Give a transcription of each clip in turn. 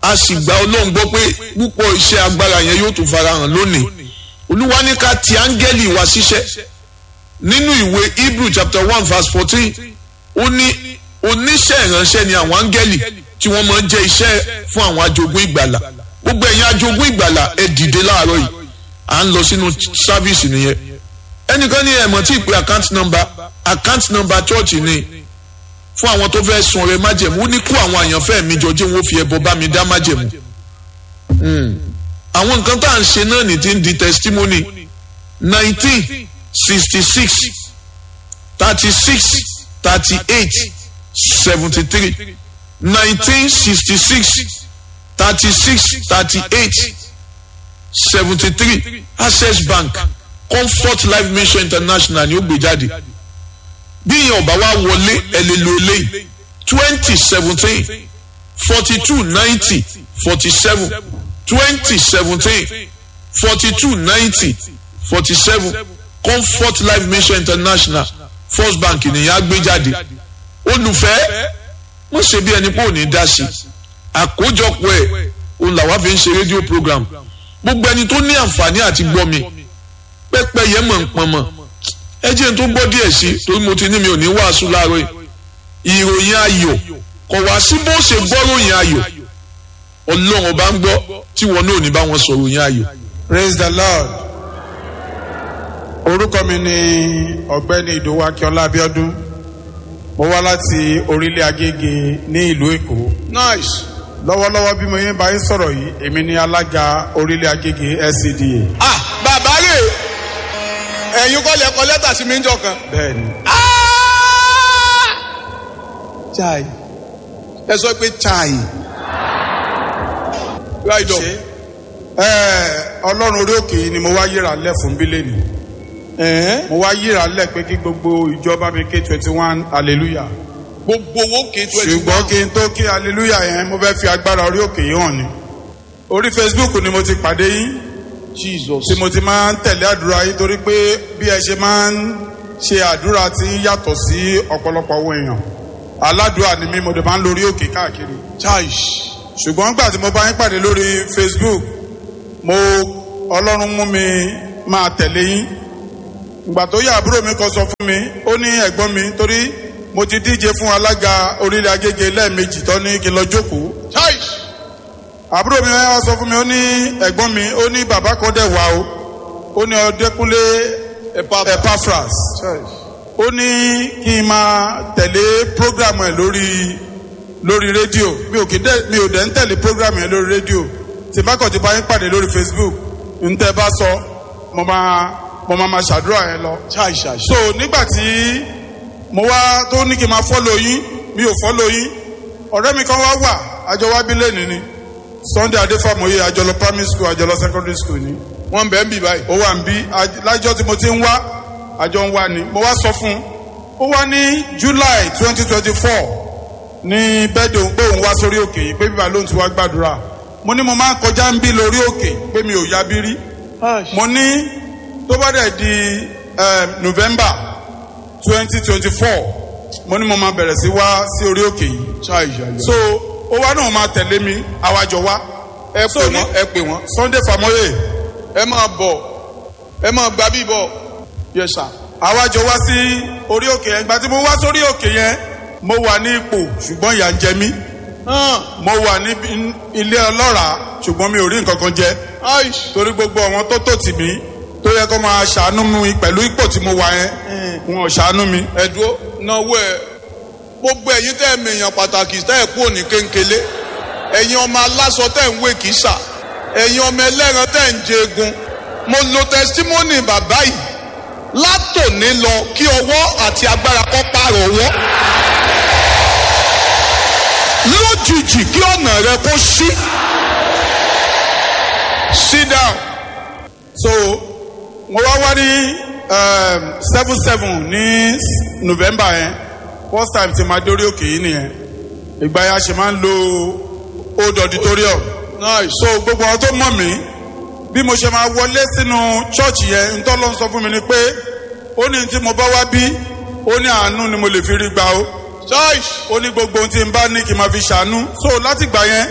a sì gba ọlọ́run gbọ́ pé púpọ̀ iṣẹ́ agbára yẹn yóò tún farahàn lónìí olúwa ní ká ti áńgẹ́lì wá ṣiṣẹ́ nínú ìwé hebrew chapter one verse fourteen ó ní oníṣẹ́ ìránṣẹ́ ni àwọn áńgẹ́lì tí wọ́n máa ń jẹ́ iṣẹ́ fún àwọn ajogún ìgbàlà gbogbo ẹ̀yin ajogún ìgbàlà ẹ dìde láàárọ̀ yìí à ń lọ sínú sáfíìsì nìyẹn ẹnìkan ní ẹ̀mọ́ tí ìpè account number account number church ni fún àwọn tó fẹ́ sun ọrẹ májẹ̀mú ó ní kó àwọn àyànfẹ́ mi jọ jẹ́ wọn fi ẹbọ bá mi dá májẹ̀mú àwọn nǹkan tá à ń ṣe náà ní ti ń di testimony nineteen sixty six thirty six thirty eight seventy three nineteen sixty six thirty six thirty eight seventy three access bank comfort life mission international ni ó gbé jáde bí ìyẹn ọba wa wọlé ẹ lè lo eléyìí twenty seventeen forty two ninety forty seven twenty seventeen forty two ninety forty seven comfort life mission international first bank nìyẹn á gbé jáde olùfẹ́ wọ́n ṣe bí ẹni pé ò ní dá sí àkójọpọ̀ ẹ̀ òun làwa fi ń ṣe rédíò program gbogbo ẹni tó ní àǹfààní àti gbọ́ mi pẹ́pẹ́ yẹn mọ̀ ń pọn mọ̀ ẹ jẹ́ n tó gbọ́ díẹ̀ sí torí mo ti ní mi ò ní wàásù láàárọ̀ yìí ìròyìn ayọ̀ kò wá sí bó ṣe gbọ́ ròyìn ayọ̀ ọlọ́run ọba ń gbọ́ tí wọn náà ò ní bá wọn sọ ròyìn ayọ̀. praise the lord orúkọ mi ni ọ̀gbẹ́ni ìdòwú akíọlá abiodun mo wá láti orílẹ̀ agége ní ìlú èkó nice. lọ́wọ́lọ́wọ́ bí mo yẹn bá yín sọ̀rọ̀ yìí èmi ni alága orílẹ̀ agége scda ah bàbá rè ẹ̀yin kọ́ lẹ kọ lẹ́tà sí mi ń jọ kan. bẹ́ẹ̀ ni chai ẹ sọ pé chai right up ṣe ẹ ọlọ́run orí òkè yìí ni mo wá yíra lẹ̀ fún bílẹ̀nì ẹ̀hẹ́n. mo wá yíra lẹ̀ pé kí gbogbo ìjọba mi ké twenty one hallelujah gbogbo owó kì í twenty ṣùgbọ́n kí n tó kí hallelujah yẹn mo fẹ́ fi agbára orí òkè yìí hàn ni orí facebook ni mo ti pàdé yín jesus tí mo ti máa ń tẹ̀lé àdúrà yín torí pé bí ẹ ṣe máa ń ṣe àdúrà tí ń yàtọ̀ sí ọ̀pọ̀lọpọ̀ àwọn èèyàn aládùúrà ni mí mo dẹ̀ máa ń lórí òkè káàkiri chai ṣùgbọ́n gbà tí mo bá yín pàdé lórí facebook mo ọlọ́run mú mi máa tẹ̀lé yín ìgbà tó yà àbúrò mi kan sọ fún mi ó ní ẹ̀gbọ́n mi torí mo ti díje fún alága orílẹ̀ agége lẹ́ẹ̀mejì tó ní kí n lọ jókòó chai àbúrò mi wá sọ fún mi ó ní ẹ̀gbọ́n mi ó ní bàbá kan dẹ̀ wá o ó ní ọdẹkùnlé epaphras ó ní kí n máa tẹ̀lé programu ẹ̀ lórí lórí rédíò mi ò kí dẹ̀ mi ò dẹ̀ ń tẹ̀lé programu ẹ̀ lórí rédíò tí bá kàn ti bá yín pàdé lórí facebook ń tẹ́ bá sọ mo máa mo máa máa ṣàdúrà yẹn lọ chai chai so nígbà tí mo wá tó ní kí n máa fọ́lọ̀ yín mi ò fọ́lọ̀ yín ọ̀rẹ́ mi kan wá wà àjọ wá bí lẹ́nu ni sunday adéfàmọye àjọlọ primary school àjọlọ secondary school ni wọn bẹ ń bì báyìí. ó wà ń bí aj- lájọ tí mo ti ń wá àjọ ń wá ni mo wá sọ fún un ó wá ní july twenty twenty four ní bẹ́ẹ̀dì òun pé òun wá sórí òkè yìí pé bíbá lóun ti wá gbàdúrà mo ní mo máa ń kọjá ń bí lórí òkè pé mi ò ya bí rí mo ní tó bá dẹ̀ di eh, november twenty twenty four mo ní mo máa bẹ̀rẹ̀ sí wá sí orí òkè yìí chai chai so ó wá náà máa tẹ̀lé mi àwàjọ wá ẹ so pè ní- wọn ẹ pè wọn sunday famoye ẹ máa bọ̀ ẹ máa gba bí bọ̀ yes sir. àwàjọ wá sí orí òkè yẹn ìgbà tí mo wá sórí òkè yẹn mo wà ní ipò ṣùgbọ́n ìyà ń jẹ mí hàn mo wà ní bí- ilé ọlọ́ràá ṣùgbọ́n mi ò rí nǹkan kan jẹ aish torí gbogbo àwọn tó tò tì mí tó yẹ kó máa ṣàánú mi pẹ̀lú ipò tí mo wà yẹn wọn ò ṣàánú mi ẹ̀dúró náwó ẹ̀ gbogbo ẹ̀yin tẹ́ ẹ̀ mèèyàn pàtàkì tẹ́ ẹ̀ kú òní kéńkélé ẹ̀yin ọmọ aláṣọ tẹ́ ẹ̀ ń wé kìsà ẹ̀yin ọmọ ẹlẹ́ran tẹ́ ẹ̀ ń jẹ egun mo lo testimony bàbá yìí látòní lọ kí ọwọ́ àti agbára kọ́ pààrọ̀ ọwọ́ lójijì kí ọ̀nà rẹ kó ṣí sit down so mo wá wá ní seven seven ní november yẹn first time tí ma dórí òkè yìí nìyẹn ìgbà yẹn a ṣe máa ń lo old auditorium nice so gbogbo àwọn tó mọ̀ mí bí mo ṣe máa wọlé sínú chọ́ọ̀chì yẹn ntọ́ ló ń sọ fún mi ni pé ó ní tí mo bá wá bí ó ní àánú ni mo lè fi rí gbà ó choice ó ní gbogbo ohun tí n bá ní kí n máa fi ṣàánú so láti gbà yẹn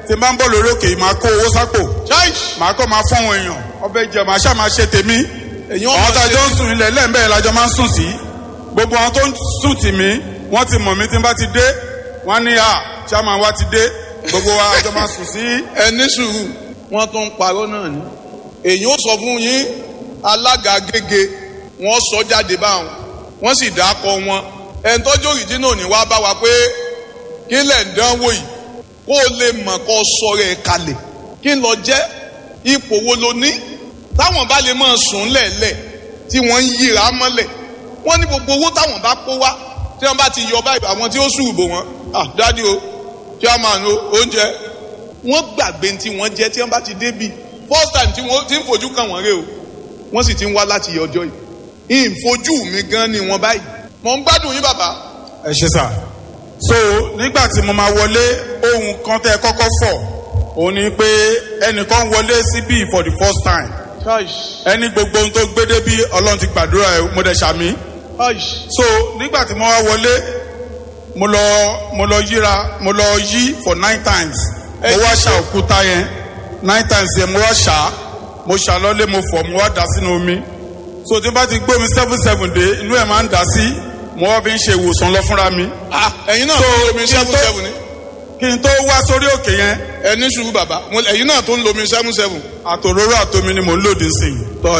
tí n bá ń bọ̀ lórí òkè yìí máa kó owó sápò màá kọ́ máa fún àwọn èèyàn ọbẹ̀ jẹ màá ṣáà máa ṣe tèmi èyàn àwọn máa tá a ṣe jọ ń sùn ilẹ̀ lẹ́ẹ̀mbẹ́ lájọ máa ń sùn sí gbogbo àwọn tó ń sùn tì mí wọ́n ti mọ̀ mí tí n bá ti dé wọ́n á ní à chairman wa ti dé gbogbo wa àjọ máa sùn sí ẹni sùúrù wọn tún ń parọ́ náà ni èyàn ó sọ fún yín alága gègé wọn sọ jáde báwọn wọn sì dákọ wọn ẹni tọ́jú òrìjínà ní wá bá wa pé kí lẹ̀ ń dánwò yìí kó o lè mọ̀ kó o sọ̀rọ̀ ẹ̀ kalẹ̀ kí n lọ jẹ́ ipò wo lo ní táwọn bá lè máa sùn lẹ̀lẹ̀ tí wọ́n ń yíra mọ́lẹ̀ wọ́n ní gbogbo owó táwọn bá kó wá tí wọ́n bá ti yọ báyìí àwọn tí ó sùn bò wọ́n ah dádì o chairman o oúnjẹ wọ́n gbàgbé tí wọ́n jẹ́ tí wọ́n bá ti débi first time tí wọ́n ti ń fojú kàn wọ́n rè o wọ́n sì ti ń wá láti ọjọ́ yìí ìfojú mi gan ni wọ́n báyìí mò ń gbádùn yín bàbá ẹ ṣe sà so nígbà tí mo máa wọlé ohun kan tẹ kọ́kọ́ fọ̀ òun ni pé ẹnìkan wọlé síbí for the first time ẹni gbogbo ohun tó gbé débi ọlọ́run ti gbàdúrà ẹ mo dẹ̀ ṣàmì so nígbà tí mo wá wọlé mo lọ mo lọ yíra mo lọ yí for nine times mo wá ṣà òkúta yẹn nine times yẹn mo wá ṣà mo ṣà lọ́lé mo fọ̀ mo wá dà sínú omi so tí n bá ti gbé omi seven seven dé inú ẹ̀ máa ń dà sí mo wá fi ń ṣe ìwòsàn lọ fúnra mi ah ẹ̀yin náà So, tó ń lomi kí n seven tó- seven ni kí n tó wá sórí òkè yẹn ẹni sùúrù bàbá mo- ẹ̀yin náà tó ń lomi seven seven àtòróró àtomi ni mò ń lòdì sí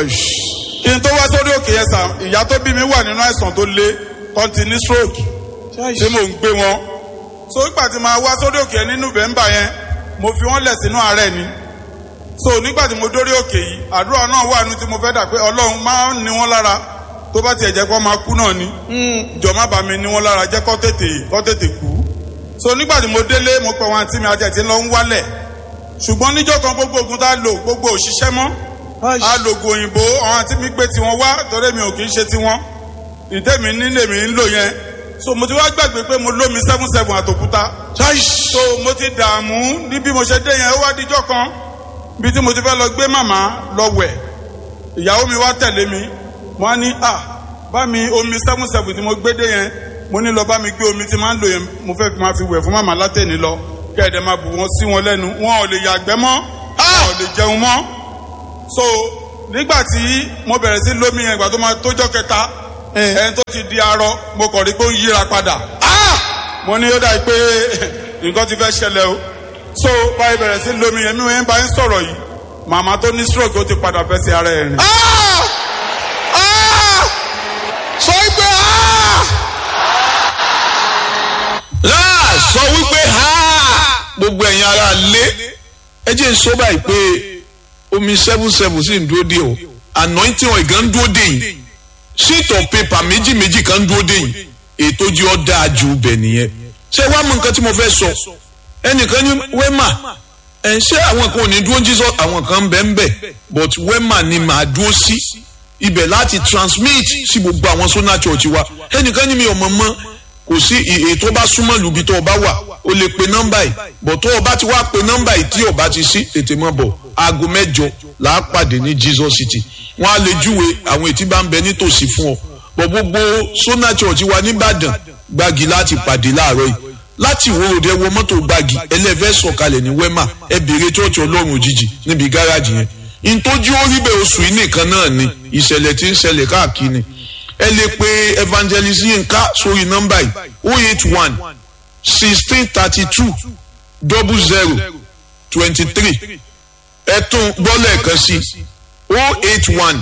i kí n tó wá sórí òkè yẹn sà ìyá tó bí mi wà nínú àìsàn tó le tó ti ní stroke tí mò ń gbé wọn so nígbà tí màá wá sórí òkè yẹn ní november yẹn mo fi wọn lẹ̀ sínú àárẹ̀ ni so nígbà tí mo dórí òkè yìí àdúrà náà wà nínú tí mo fẹ́ dà pé ọlọ́run máa ń ní wọn lára tó bá tiẹ̀ jẹ́ kó máa kú náà ni jọ má bàa mi ní wọn lára jẹ́ kó tètè kó tètè kú so nígbà tí mo délé mo pẹ̀ wọn àti mi àti ẹ̀ tí ń lọ ń wálẹ̀ ṣùgbọ́n níjọ́ kan gbogbo ogun tá a lò gbogbo òṣìṣẹ́ mọ́ a lò oògùn òyìnbó àwọn àti mi gbé tiwọn wá torí mi ò kì í ṣe tiwọn ìtẹ́mi nílé mi ń lò yẹn so mo ti wá gbàgbé pé mo lómi seven seven àtòkúta so mo ti dààmú ní bí mo ṣe dé yẹn ó wá díjọ́ kan bí tí mo ti fẹ́ lọ gbé màmá lọ wẹ̀ ìyàwó mi wá tẹ̀lé mi mo á ní à bá mi omi seven seven tí mo gbé dé yẹn mo ní lọ bá mi gbé omi tí máa ń lò yẹn mo fẹ́ fi máa fi wẹ̀ fún màmá látẹ̀ni lọ kẹ́ẹ̀dẹ̀ máa bù wọ́n sí wọn lẹ́nu wọn ò lè yàgbẹ́ mọ́ wọn ò lè jẹun mọ́ so nígbà tí mo bẹ̀rẹ̀ sí lómi yẹn ìgbà tó máa tójọ́ kẹta ẹni tó ti di arọ mo kàn rí pé ó ń yíra padà mo ní ó dà pé nǹkan ti fẹ́ ṣẹlẹ̀ o so báyìí bẹ̀rẹ̀ sí lómi yẹn mi ò ń bá ń sọ̀rọ̀ yìí màmá tó ní stroke ó ti padà fẹ́ sí ara ẹ̀ rìn. Ah! Ah! sọ pé ah! láà sọ wípé ha gbogbo ẹ̀yin ara lé ẹ jẹ́ n sọ báyìí pé omi seven seven sì ń dúró dé o anointing oil gan ń dúró dé yìí sheet of paper méjì méjì kan ń dúró dé yìí ètò jí ọ dáa ju bẹ̀ nìyẹn ṣé wàá mú nǹkan tí mo fẹ́ sọ ẹnìkan ní wẹ́mà ẹ̀ ń ṣe àwọn kan ò ní dúró jísọ àwọn kan ń bẹ̀ ń bẹ̀ but wẹ́mà ni màá dúró sí ibẹ̀ láti transmit sí gbogbo àwọn sona church wa ẹnìkan ní mi ò mọ̀ mọ́ kò sí ètò bá súnmọ́ lùbí tó o bá wà o lè pe nọ́mbà yìí bọ̀ tó o bá ti wá pe nọ́mbà yìí tí o bá ti sí tètè mọ́ bọ̀ aago mẹ́jọ là á pàdé ní jesus city wọ́n á lè júwe àwọn ètí bá ń bẹ nítòsí fún ọ bọ̀ gbogbo sona church wa nìbàdàn gbági láti pàdé láàárọ̀ yìí láti ìwé òde wọ mọ́tò gbági ẹlẹ́fẹ́ sọ̀kalẹ̀ ní wema ẹ bèrè church ọlọ́run òjijì níbi gáràjì yẹn ntójú orí bẹ́ẹ̀ oṣù yìí nìkan náà ni ìṣẹ̀lẹ̀ tí ń ṣẹlẹ̀ káàkiri ẹ lè pe evangelist yinka sórí nọ́mbà yìí o eight one sixteen thirty two double zero twenty three ẹ tún gbọ́lẹ̀ kan sí o eight one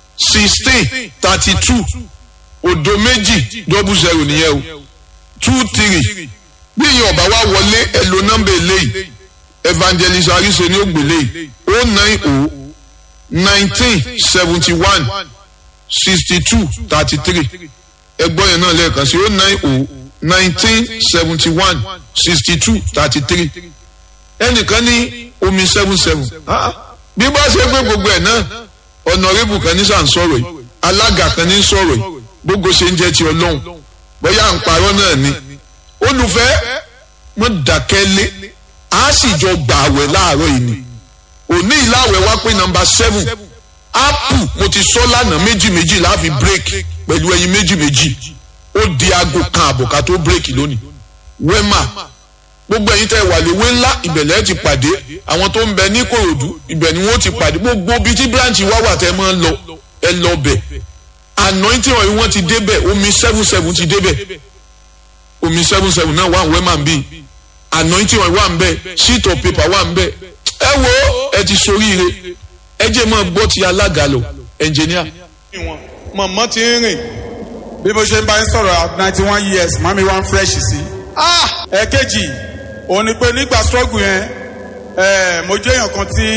sixteen thirty two òdo méjì double zero nìyẹn o two three bí ìyẹn ọba wa wọlé ẹ lo nọ́mbà eléyìí evangelist arise ní ògbélé yìí o nine o nineteen seventy one sixty two thirty three ẹgbọ́n yẹn náà lẹ́ẹ̀kan sí o nine o nineteen seventy one sixty two thirty three ẹnìkan ní omi seven seven bí bá ṣe pé gbogbo ẹ̀ náà ọ̀nàrẹ́bù kan ní sàn sọ̀rọ̀ yìí alága kan ní sọ̀rọ̀ yìí gbogbo ṣe ń jẹ́ ti ọlọ́run bóyá à ń parọ́ náà ni olùfẹ́ mọ́ dákẹ́ lé a sì jọ gbààwẹ̀ láàárọ̀ yìí ni òní ìláwẹ̀ wá pé nọmba seven apple mo ti sọ lánàá méjì méjì láàfin break pẹ̀lú ẹyin méjì méjì ó di aago kan àbọ̀ ká tó break lónìí wema gbogbo ẹ̀yin tẹ́ wà léwé ńlá ìbẹ̀lẹ̀ ti pàdé àwọn tó ń bẹ ní kòròdú ibẹ̀ ni wọ́n ti pàdé gbogbo ibi tí branch wá wà tẹ́ máa ń lọ ẹ lọ bẹ̀ anointing oil wọ́n ti débẹ̀ omi seven seven ti débẹ̀ omi seven seven náà wà ń wẹ́ máa ń bì anointing oil wà ń bẹ̀ sheet of paper wà ń bẹ̀ ẹ wo ẹ ti soríire ẹ jẹ́ máa gbọ́ ti alága lọ engineer. màmá ti ń rìn bí mo ṣe ń bá yín sọ̀rọ̀ at ninety one years mami wá ń fresh sí. ẹ̀ẹ́kejì òun ni pé nígbà struggle yẹn ẹ̀ẹ́ mo jẹ́ èèyàn kan tí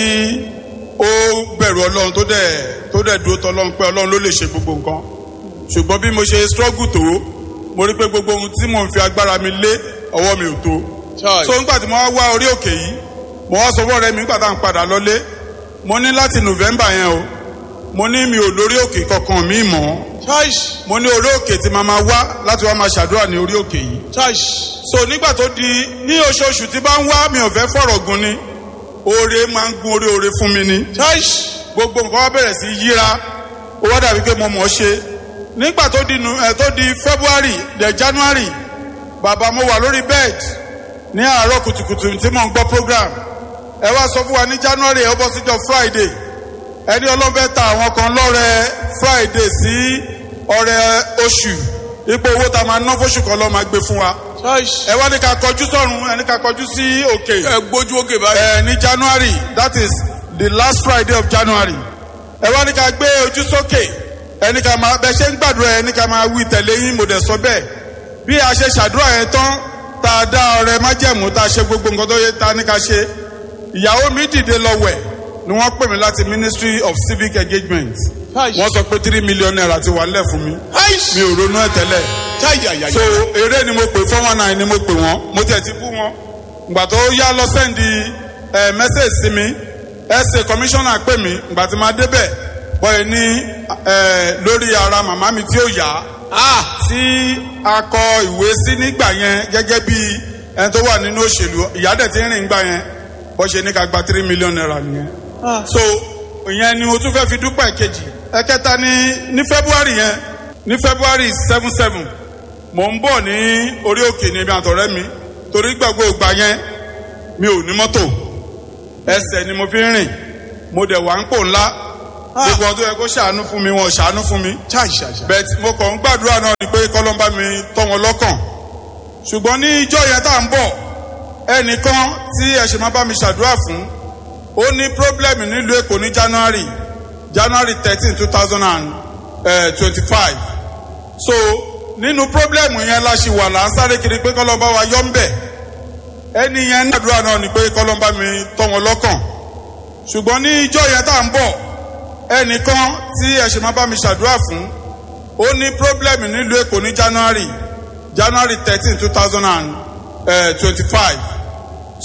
ó bẹ̀rù ọlọ́run tó dẹ̀ tó dẹ̀ dúró tọ́lọ́run pé ọlọ́run ló lè ṣe gbogbo nǹkan ṣùgbọ́n bí mo ṣe struggle tó mo rí pé gbogbo ohun tí mò ń fi agbára mi lé ọwọ́ mi ò tó Chai. so nígbà tí mo wá wá orí òkè yìí mo wá sọ fọ́ọ̀rẹ́ mi nígbà tá à ń padà lọlé mo ní láti november yẹn o mo ní mi ò lórí òkè kankan mi mọ́ chaish mo ní orí òkè tí màá máa wá láti wá máa ṣàdúrà ní orí òkè yìí chaish so nígbà tó di ní oṣooṣù tí bá ń wá mi ò fẹ́ fọ̀rọ̀ gun ni oore máa ń gun orí oore fún mi ni chaish gbogbo nǹkan wá bẹ̀rẹ̀ sí yíra ó wá dàbí pé mo mọ̀ ọ́ ṣe nígbà tó di nu- eh, tó di february the january bàbá mo wà lórí bed ní àárọ̀ kùtùkùtù tí mò ń gbọ́ program ẹ wá sọ fún wa ní january ẹ bọ́ síjọ friday ẹni ọlọ́fẹ́ ta àwọn kan lọ́rẹ friday sí ọrẹ oṣù ipò owó tá a máa ná fóṣù kan lọ́ máa gbé fún wa chaish ẹ wá ní ká kọjú sọ́run ẹ ní ká kọjú sí òkè ẹ gbójú òkè báyìí ẹ ní january that is the last friday of january ẹ wá ní ká gbé ojú sókè ẹ ní ká máa bẹ ṣe ń gbàdúrà ẹ ní ká máa wí tẹ̀lé yín mo dẹ̀ sọ bẹ́ẹ̀ bí a ṣe ṣàdúrà yẹn tán tá a dá ọrẹ májẹ̀mú tá a ṣe gbogbo nǹkan tó yẹ tá a ní ká ṣe ìyàwó mi dìde lọ wẹ̀ ni wọ́n pè mí láti ministry of civic engagement chaish wọ́n sọ pé three million naira ti wà nílẹ̀ fún mi chaish mi ò ronú ẹ̀ tẹ́lẹ̀ chayayaya so eré ni mo pè four one nine ni mo pè wọn mo tẹ̀ ti bú wọn ìgbà tó yá lọ sẹ́ndì ẹ̀ mẹ́sẹ̀gì sí mi ẹ̀sẹ̀ kọmíṣánná pè mí ìgbà tí máa débẹ̀ bọ́ẹ̀ ní ẹ̀ lórí ara màmá mi tí ó yá ah tí a kọ ìwé sí nígbà yẹn gẹ́gẹ́ bí ẹni tó wà nínú òṣèlú ìyá dẹ̀ ti ń rìn gbà yẹn bọ́ ṣe ní ká gba three million naira nìyẹn so ìyẹn ni mo tún fẹ́ fi dúpẹ́ kejì ẹ̀kẹta ní ní february yẹn ní february seven seven mò ń bọ̀ ní orí òkè ní ibi àtọ̀rẹ́ mi torí gbàgbọ́ ìgbà yẹn mi ò ní mọ́tò ẹsẹ̀ ni mo fi ń rìn mo dẹ̀ wà ń pò ńlá gbogbo ọdún yẹn kó ṣàánú fún mi wọn ò ṣàánú fún mi chaish bẹ́ẹ̀ tí mo kàn ń gbàdúrà náà ni pé kọ́lọ́mbà mi tọ́ wọn lọ́kàn ṣùgbọ́n ní ìjọ yẹn tá à ń bọ̀ ẹnìkan tí ẹ ṣe máa bá mi ṣàdúrà fún ó ní pírọ́blẹ́mù nílùú èkó ní january january thirteen two thousand and twenty-five so nínú pírọ́blẹ́mù yẹn la ṣì wà là ń sáré kiri pé kọ́lọ́mbà wa yọ ń bẹ̀ ẹni yẹn ní àdúrà náà ni pé kọ́lọ́mbà mi tọ́ wọn lọ́kàn ṣùgbọ́n ní ìjọ yẹn tá à ń bọ̀ ẹnìkan tí ẹ ṣe máa bá mi ṣàdúrà fún ó ní pírọ́blẹ́mù nílùú èkó ní january january thirteen two thousand and twenty-five